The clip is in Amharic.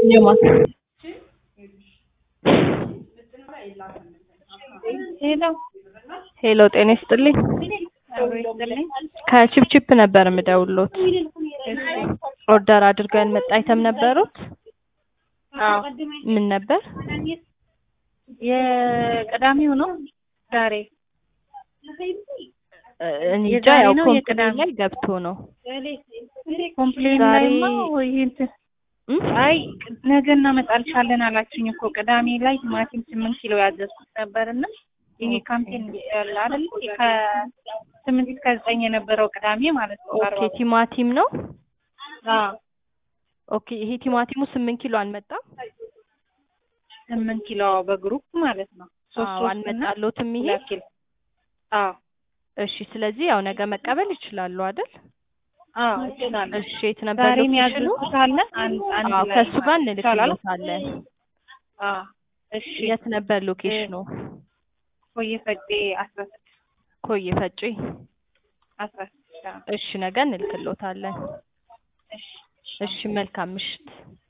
የማን ሄሎ ሄሎ ጤና ይስጥልኝ አብሮ ይስጥልኝ። ከቺፕቺፕ ነበር የምደውሎት እሺ ኦርደር አድርገው ያልመጣ አይተም ነበሩት አዎ ምን ነበር የቅዳሜው ነው ዛሬ እ እንጃ የዛሬ ያው ነው ኮምፕኒ የቅዳሜ? ላይ ገብቶ ነው ኮምፕሌን ዛሬ- ላይማ ወይ እንትን እም? አይ ነገ እናመጣልሻለን አላችሁኝ እኮ ቅዳሜ ላይ ቲማቲም ስምንት ኪሎ ያዘዝኩት ነበርና ይሄ ኦኬ። ካምፔን ያለ አይደል ከስምንት እስከ ዘጠኝ የነበረው ቅዳሜ ማለት ነው። ኦኬ በአርባ ቲማቲም ነው አዎ ኦኬ ይሄ ቲማቲሙ ስምንት ኪሎ አልመጣም ስምንት ኪሎ በግሩፕ ማለት ነው። ሶስት አዎ ሶስት እና አልመጣሎትም ይሄ ሁለት ኪሎ አዎ እሺ ስለዚህ ያው ነገ መቀበል ይችላሉ አይደል አዎ እችላለሁ። እሺ የት ነበር ዛሬ ሎኬሽኑ የሚያዝዙት አለ አንድ አንድ አዎ ላይ ከእሱ ጋር ይቻላል? እንልክሎታለን አዎ እሺ የት ነበር ሎኬሽኑ ኮየ ፈጬ አስራ ስድስት ኮዬ ፈጬ አስራ ስድስት አዎ። እሺ ነገ እንልክሎታለን እሺ እሺ መልካም ምሽት